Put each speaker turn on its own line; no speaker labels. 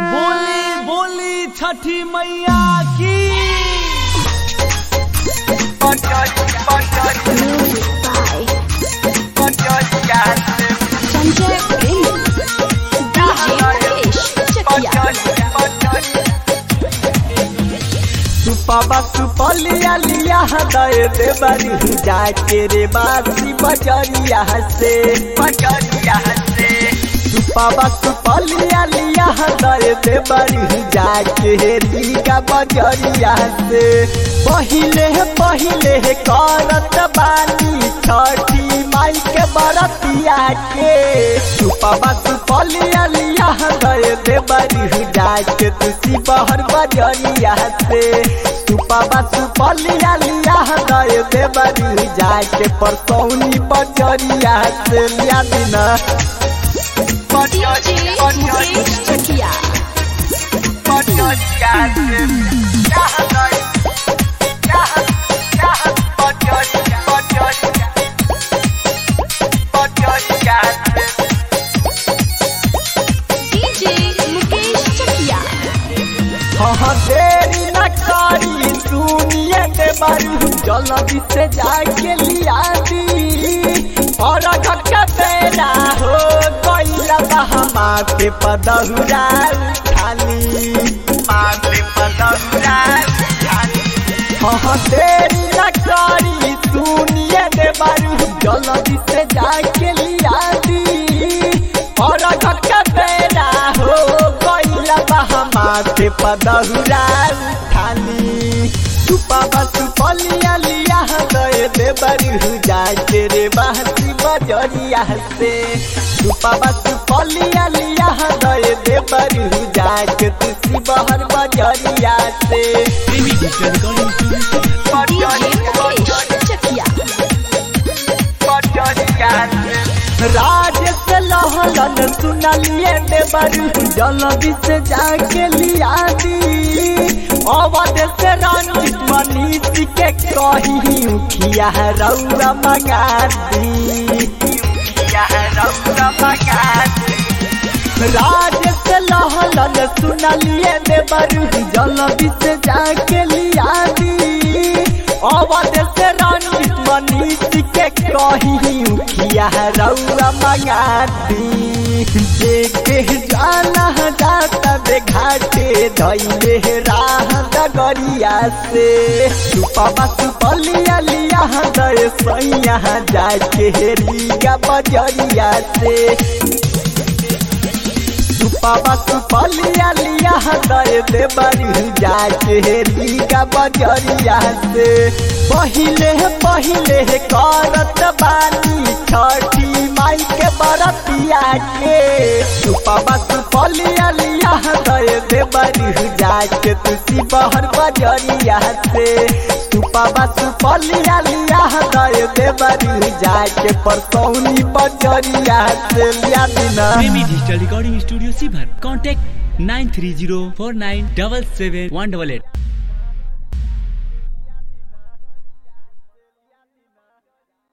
बोली बोली छठी मैया की
संजय प्रेमी डीजे महेश चकिया
सुपवा सुपलिया लिया दे दे बरी जाके रे बासी बजरिया से बजरिया से सुपवा सुपलिया लिया दे दे बरी जाके रीगा बजरिया से पहिले पहिले करत बानी छठी माई के बरतिया के सुपवा सुपलिया लिया दे दे बरी जाके तुसी बहर बजरिया से सुपवा सुपलिया लिया दे दे बरी जाके परसौनी बजरिया से लिया दिना
डीजे महेश चकिया डीजे मुकेश चकिया
हाँ देरी न करी सुनिए के बारू जल्दी से जाके लिया दी और घटका तेरा हो गईला बहमा पे पदहुरा खाली माथे पदहुरा खाली हाँ देरी न करी सुनिए के बारू जल्दी से जाके लिया दी और घटका तेरा हो गईला बहमा पे पदहुरा खाली सुपा सुपलिया लिया गए दे बरू जाके रे बहसी बजरिया से सुपा सुपलिया लिया गए दे बरू जाके तुसी बहर बजरिया से
Premi digital recording studio
DJ Mahesh Chakia
राज से लहलन सुनलिए ने बरू जल्दी से जाके लिया दी अवध से रंजित मनीष के कही उखिया रौरा मंगा दी उखिया रौरा मंगा दी राज से लहलन सुनलिए ने बरू जल्दी से जाके लिया दी अवध से रंजित मनीष के कही उखिया रौरा मंगा दी देखे जाना जाता बे घाटे धैले राह डगरिया से सुपवा सुपलिया लिया दे सैया जाके रीगा बजरिया से सुपवा सुपलिया लिया दे दे बरी जाके रीगा बजरिया से पहिले पहिले करत बानी छठी माई के बरतिया के सुपवा सुपलिया लिया दे दे बरी जाके तुसी बहर बजरिया से सुपवा सुपलिया लिया दे दे बरी जाके परसौनी बजरिया से लिया दिना
प्रेमी डिजिटल रिकॉर्डिंग स्टूडियो सीभर contact nine three zero four nine double seven one double at